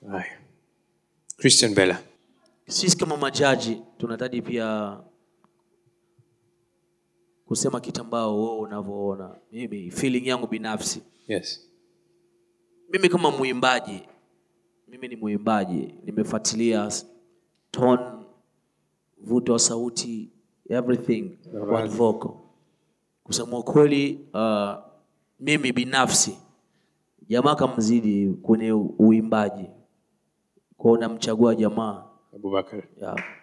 Haya. Christian Bella. sisi kama majaji tunahitaji pia kusema kitu ambao wewe unavyoona mimi feeling yangu binafsi Yes. mimi kama mwimbaji mimi ni mwimbaji nimefuatilia s- tone vuto wa sauti everything one vocal kusema ukweli uh, mimi binafsi jamaa kamzidi kwenye u- uimbaji kwao namchagua jamaa Abubakar. yeah.